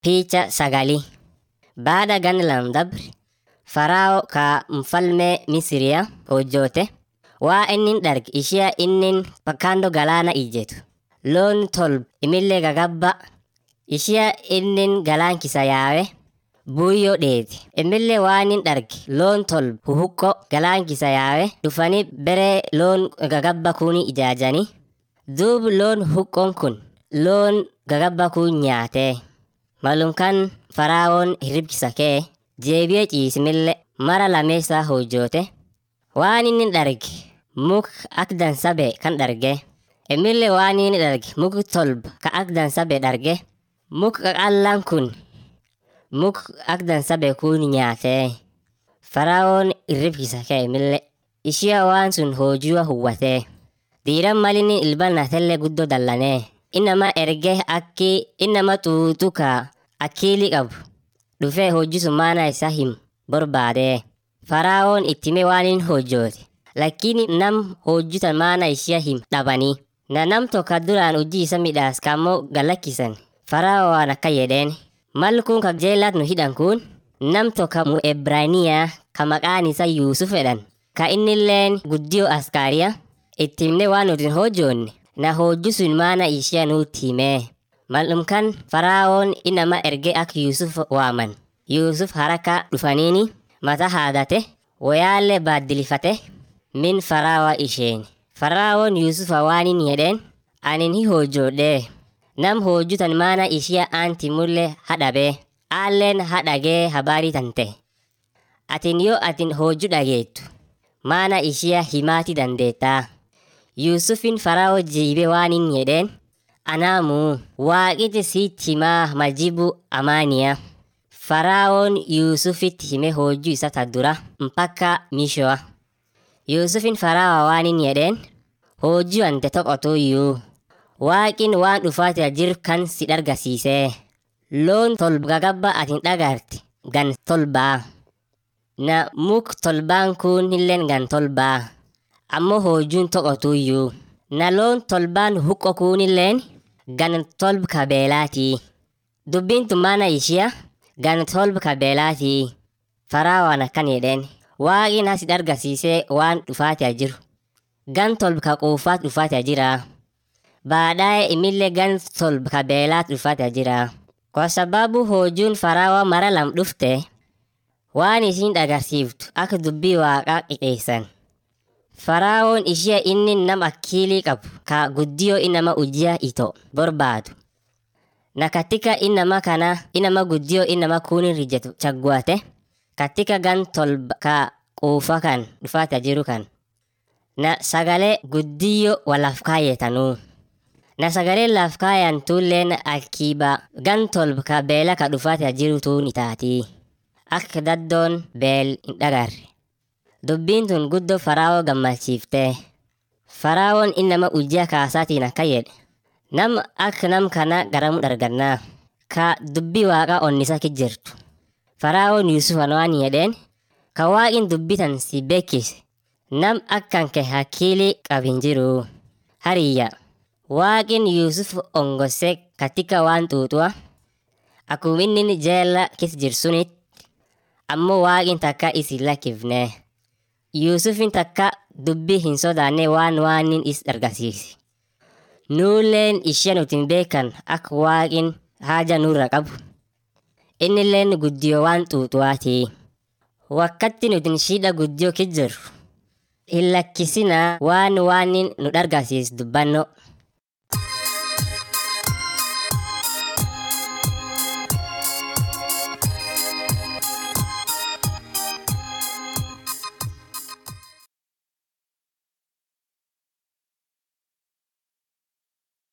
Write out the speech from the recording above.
Picha sagali. Baada ganna lam dabre, Farao ka mfalme Misiriya hojjoote waa innin darge ishee innin bakkaandoo galaana ijjetu. Loon tolba imillee gagabba ishee innin galaan kisa yaawe buuyyoo dheeti. Imillee waan in darge loon tolba huhuqqo galaan kisa yaawe dhufanii bere loon gagabba kuni ijaajanii. Duub loon huqqoon kun loon gagabba kun nyaatee. Malum kan Faraawoon hirribkisa kee jeebi'ee ciisimillee mara lameessaa hojjoote waan inni darge muk ak dansabe kan darge imillee waan inni darge muk tolba ka ak dansabe darge muk qaqallaan kun muk ak dansabe kun nyaatee Faraawoon hirribkisa kee imillee ishee waan sun hojiiwa huwwatee diiran malinni ilbanatellee guddoo dallanee innama erge akki innama xuuxuka akkiili qabu dhufee hojii sun maana isaa himu barbaadee faraawoon ittime waan hin hojjoote lakini nam hojjutan maana ishia him dhabanii na nam tokko duraan hojii isa midhaas kammoo galakkisan farao waan akka jedheen mal kun ka jeelaat nu hidhan kun nam tokko mu ebraaniyaa ka maqaan isa yuusuf jedhan ka innilleen guddiyoo askaariya ittimne waan nutin hojjoonne na hojju sun maana ishia nuutti himee Mal'umkan Faraawoon inama erge ak Yuusuf waaman. Yuusuf haraka dhufaniini mata haadate wayaallee baaddilifate min Faraawa isheen. Faraawoon Yuusufa waanin jedheen anin hi hojjoodhee nam hojjutan maana ishia aanti mullee hadhabee aalleen hadhagee habaarii tante. Atin yoo atin hojju dhageettu maana ishia himaati dandeettaa. Yuusufin Faraawoo jiibe waanin jedheen anaamu waaqiti sitti himaa majibu amaaniya faraawoon yuusufitti hime hojjuu isa ta dura mpaka mishoa yuusufin faraawa waanin jedheen hojjuu ante toqotuyyuu waaqin waan dhufaatira jir kan si dhargasiisee loon tolba gagabba atin dhagarte gan tolbaa na muk tolbaan kun hilleen gan tolbaa ammoo hojjuun toqotuyyuu na loon tolbaan huqqo kuunilleen gan tolba kabeelaatii. Dubbiin tun maana ishia gan tolba kabeelaatii. Faraawaan akkan jedheen waaqin asit argasiisee waan dhufaatia jiru. Gan tolba ka quufaat dhufaatia jira. Baadaye imillee gan tolba kabeelaat dhufaatia jira. Kwa sababu hojuun faraawa mara lam dhufte waan isin dhagarsiiftu akka dubbii waaqaa qixeessan. Faraawoon ishee inni nam akkiilii qabu ka guddiyoo inama ujjia ito barbaadu. Na katika inama kana inama guddiyoo inama kunin rijetu chagguate katika gan tolba ka quufa kan dhufaata jiru kan. Na sagalee guddiyoo walaaf kaayetanuu. Na sagalee laaf kaayan tulleen akiiba gan tolba ka beela ka dhufaata jiru tuun itaatii. Akka daddoon beel hin dhagarre. Dubbiin tun guddoo Faraawoo gammachiiftee. Faraawoon innama ujjaa kaasaatiin akka jedhe. Nam akka nam kana garamu dhargannaa. Ka dubbii waaqa onnisa ki jirtu. Faraawoon Yuusufan waan jedheen. Ka waaqin dubbitan si beekise. Nam akkan kee hakkiilii qabin jiru. Hariyya. Waaqin Yuusuf ongose katika waan xuuxuwa. Akkuma inni jeella kis jirsunit. Ammoo waaqin takka isin lakkifnee. Yuusufin takka dubbii hin sodaanne waan waanin is argisiisi. Nuulleen ishee nutin beekan akka waaqin haja nurra qabu. Innilleen guddiyoo waan xuuxuwaatii. Wakkatti nutin shidha guddiyoo kijjiru. Hin lakkisinaa waan waanin nu dhargasiis dubbanno.